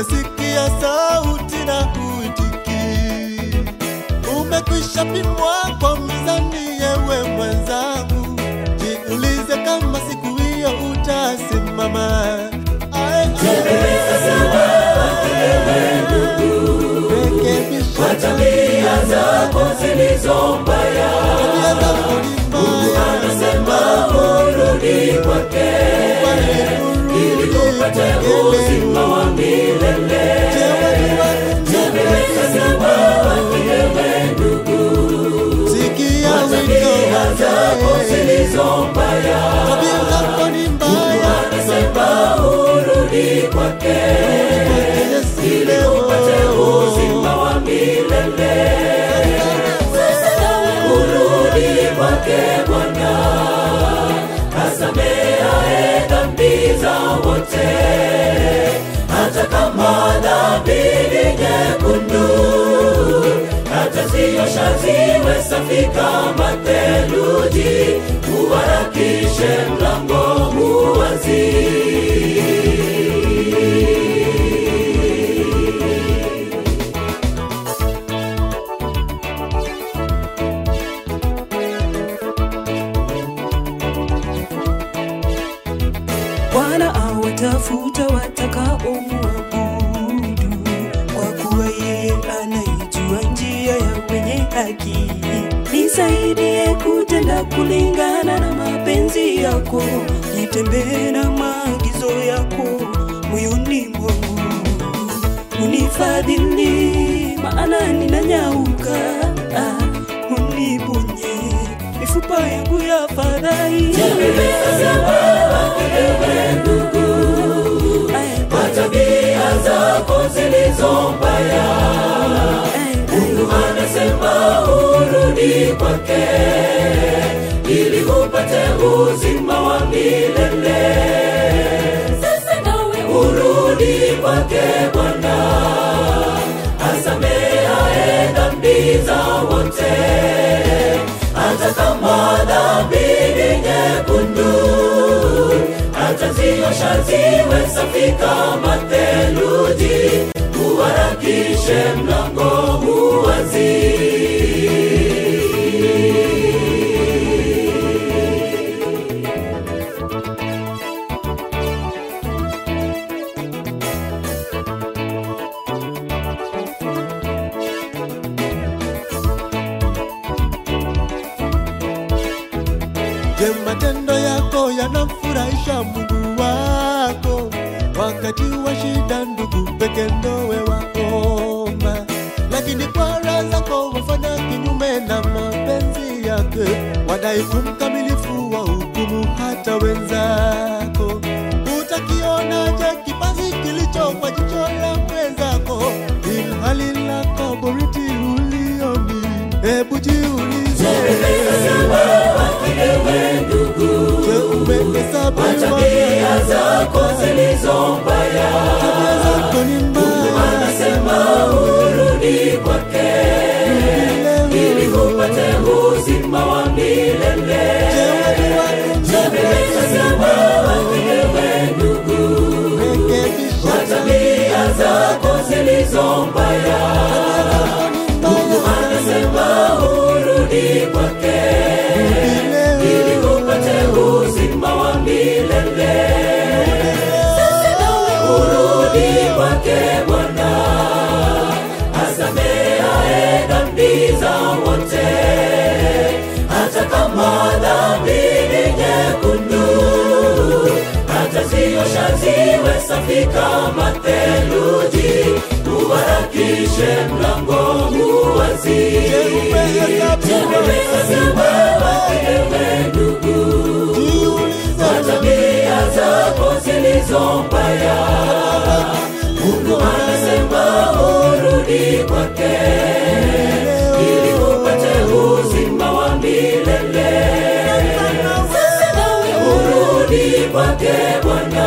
umesikia sauti na uitiki, umekwisha pimwa kwa mizani, yewe mwenzangu, jiulize kama siku hiyo utasimama. Ae, rekebisha tabia zako zilizo mbaya tabia zako ni mbaya, anasema urudi kwake ili upate uzima wa milele Sikia tabia wito zako wake, zilizo mbaya tabia zako ni mbaya, anasema urudi kwake Yesu ili leo. upate uzima wa milele urudi kwake Bwana asameaye dhambi za wote, hata kama dhambi ni nyekundu, ataziosha ziwe safi kama theluji, uharakishe mlango uwazi. Bwana awatafuta watakaomwabudu, kwa kuwa yeye anaijua njia ya wenye haki. Nisaidie kutenda kulingana na mapenzi yako, nitembee na maagizo yako moyoni mwangu. Unifadhili maana ninanyauka, ah, uniponye mifupa yangu ya fadhaika. Kwa tabia zako zilizo mbaya, Mungu anasema urudi kwake ili upate uzima wa milele. Sasa nawe urudi kwake Bwana asameaye dhambi za wote, hata kama dhambi ni nyekundu ataziosha ziwe safi kama theluji, uharakishe mlango uwazi. Je, matendo yako yanamfurahisha Mungu wako? Wakati wa shida, ndugu peke ndowe waomba, lakini kwa raha zako wafanya kinyume na mapenzi yake, wadai umkamilifu wa hukumu hata wenzako. Utakionaje kipazi kilicho kwa jicho la mwenzako, ilhali lako boriti ulioni? Hebu jiulize. Ewe ndugu, Je, umehesabu tabia zako zilizo mbaya, tabia zako ni mbaya? anasema urudi kwake ili upate uzima wa milele. Je, watu wako Ewe ndugu, rekebisha tabia zako zilizo mbaya Mungu anasema urudi kwake ili upate uzima wa milele. Urudi kwake Bwana asameaye dhambi za wote, hata kama dhambi ni nyekundu, ataziosha ziwe safi kama theluji, uharakishe mlango uwazi. Ewe ndugu, kwa tabia zako zilizo mbaya, Mungu anasema urudi kwake ili upate uzima wa milele. Urudi kwake Bwana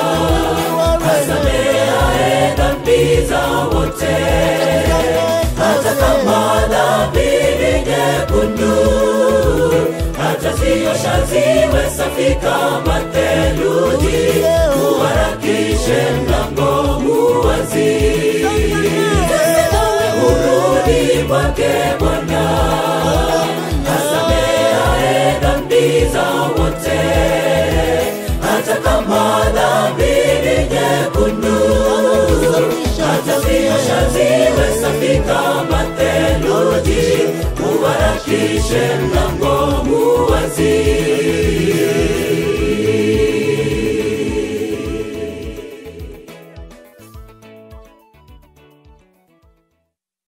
asameaye dhambi za wote, hata kama dhambi ni nyekundu, ataziosha ziwe safi kama theluji, uharakishe mlango uwazi. dhambi za wote hata kama dhambi ni nyekundu ataziosha ziwe safi kama theluji uharakishe